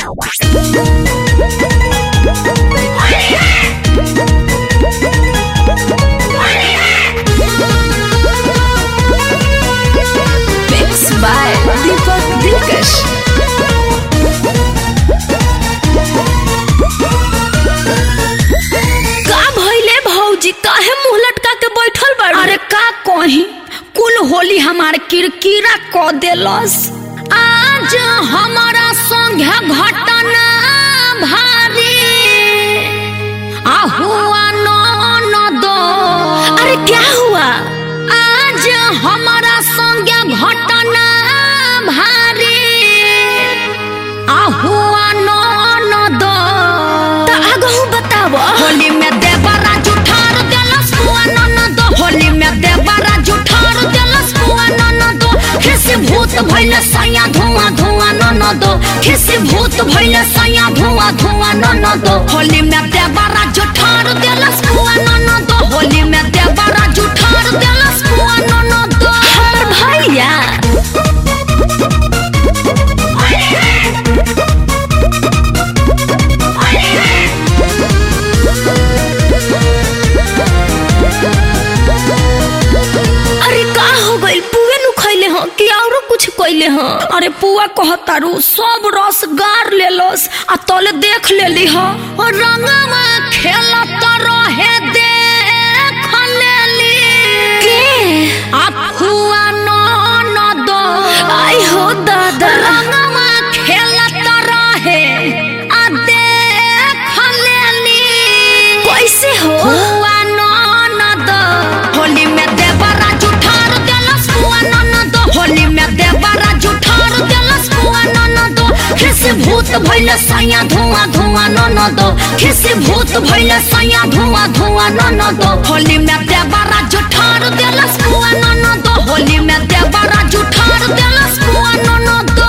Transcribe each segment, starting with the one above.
Mixed by Deepak Dilkash. का भइले भौजी काहे मुंह लटका के बैठल बाड़ी अरे का कही कुल होली हमार किरकिरा क देलस आज हमारा संगे घटना भारी आ हुआ न दो अरे क्या हुआ आज हमारा संगे घटना भारी आ हुआ न दो त आगहु बताव होली में देवरा जुठार देलस बुआ ननद होली में देवरा जुठार देलस बुआ ननद खिसी भूत भइले सैया धुआं धुआं ननद खिसी भूत भइले सैया धुआं धुआं ननद होली में देवरा जुठार देलस बुआ ननद होली में देवरा जुठार देलस बुआ ननद हमर भैया अरे का हो गइल पुए नु खइले ह कि औरो कुछ कइले ह अरे पुआ कहतारू सब रस गार लेलस आ तले देख लेली ह और रंगवा खेलत रहे देख लेली के आ फुआ न दो आई हो दादा रंगवा खेलत रहे आ देख लेली कैसे हो फुआ न दो होली में देवरा जुठार देलस फुआ न दो होली में देवरा जुठार देलस फुआ न दो खिसी भूत भइले सैया धुआं धुआं न दो खिसी भूत भइले सैया धुआं धुआं न दो होली में देवरा जुठार देलस फुआ न दो होली में देवरा जुठार देलस फुआ न दो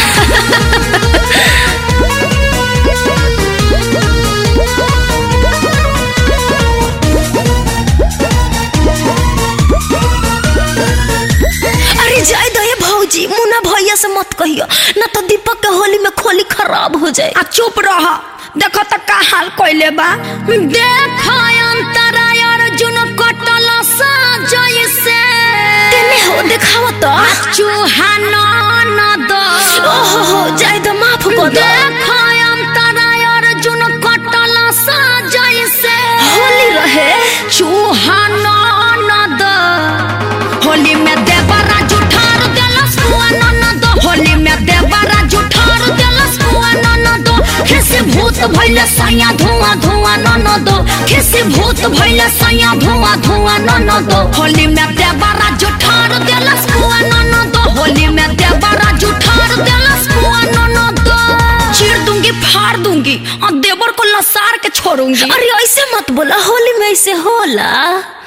अरे जाय दे भौजी मुन्ना भैया से मत कहियो ना तो दीपक के होली में खोली खराब हो जाए आ चुप रह देखो त का हाल कइले बा देख अंतरा अर्जुन कटल सा जैसे तेने हो दिखावा तो चूहा न दो ओहो हो जाय दे माफ कर दो देख अंतरा अर्जुन कटल सा जैसे होली रहे चूहा न दो होली में देवरा जुठार देलस बुआ न दो होली में देवरा जुठार देलस बुआ न दो खिसी भूत भइले सैया धुआं धुआं न दो खिसी भूत भइले सैया धुआं धुआं न दो होली में देवरा जुठार देलस बुआ न दो होली में देवरा जुठार देलस बुआ न दो चीर दूंगी फाड़ दूंगी और देवर को लसार के छोड़ूंगी अरे ऐसे मत बोला होली में ऐसे होला